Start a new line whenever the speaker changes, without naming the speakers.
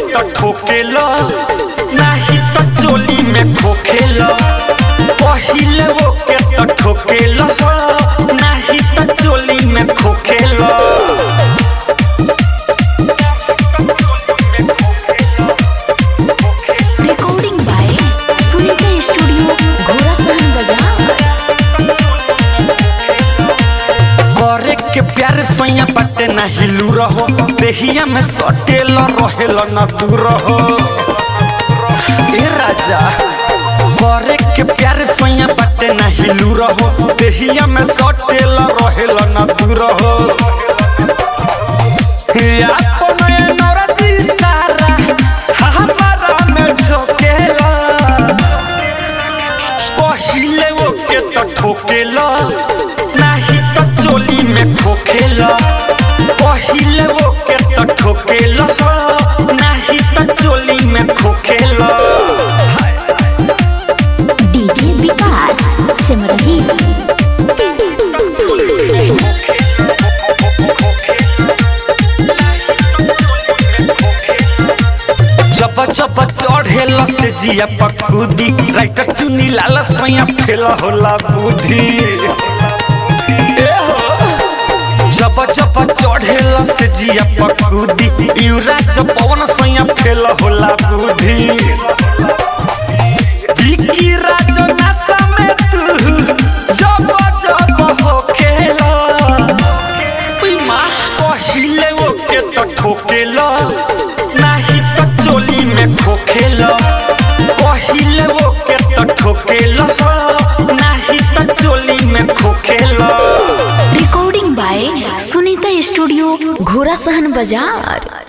तो ठोकेला नाही तो चोली में खोखेला पहिले वो के तो ठोकेला नाही तो चोली में खोखेला
recording by Sunita studio Ghorasahan बाजार
करे के प्यार सोया पटे ना हिलू रहो देहिया में सटेल रहेल न दूर रहो ए राजा करे के प्यार सोया पटे ना हिलू रहो देहिया में सटेल रहेल न दूर रहो या कोनो ए नौरजी सारा हमारा में झोकेला पहिले वो के तो ठोकेला नाही तो चोली में खोखेला पहिले वो के तो ठोकेला नाही तो चोली में खोखेला
डीजे विकास सिमरही
जब जब चढ़ेला से जिया पकुदी राइटर चुनी लाला सैया फेला होला बुद्धि ए हो। जब जब चढ़ेला से जिया पकुदी युवराज पवन सैया फेला होला बुद्धि विकी राज नशा में तू जब जब हो खेला उई माँ पहिले वो के तो ठोकेला नाही तो चोली में खोखेला पहिले वो के तो ठोकेला नाही तो चोली में खोखेला
recording by Sunita studio Ghorasahan बाजार